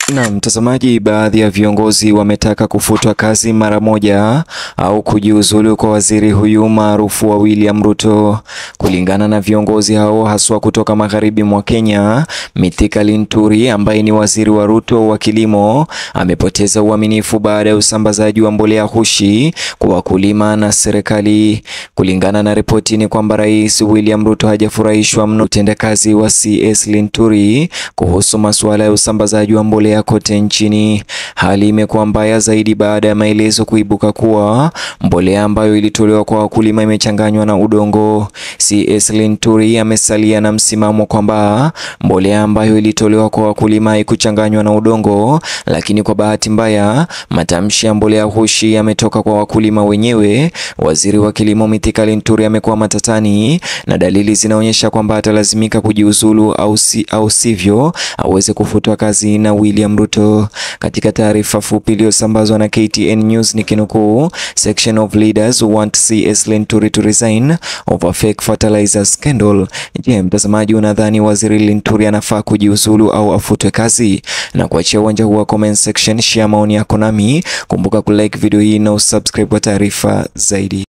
Na mtazamaji, baadhi ya viongozi wametaka kufutwa kazi mara moja au kujiuzulu kwa waziri huyu maarufu wa William Ruto. Kulingana na viongozi hao haswa kutoka magharibi mwa Kenya, Mithika Linturi ambaye ni waziri wa Ruto wa kilimo amepoteza uaminifu baada ya usambazaji wa mbolea hushi kwa wakulima na serikali. Kulingana na ripoti ni kwamba Rais William Ruto hajafurahishwa mno utendakazi wa CS Linturi kuhusu masuala ya usambazaji wa mbolea kote nchini. Hali imekuwa mbaya zaidi baada ya maelezo kuibuka kuwa mbolea ambayo ilitolewa kwa wakulima imechanganywa na udongo. CS Linturi amesalia na msimamo kwamba mbolea ambayo ilitolewa kwa wakulima haikuchanganywa na udongo, lakini kwa bahati mbaya matamshi ya mbolea hushi yametoka kwa wakulima wenyewe. Waziri wa kilimo Mithika Linturi amekuwa matatani na dalili zinaonyesha kwamba atalazimika kujiuzulu au, si, au sivyo aweze kufutwa kazi na William Ruto. Katika taarifa fupi iliyosambazwa na KTN News nikinukuu, section of leaders want CS Linturi to resign over fake fertilizer scandal. Je, mtazamaji unadhani waziri Linturi anafaa kujiuzulu au afutwe kazi? Na kuachia uwanja huu wa comment section, share maoni yako nami. Kumbuka kulike video hii na usubscribe kwa taarifa zaidi.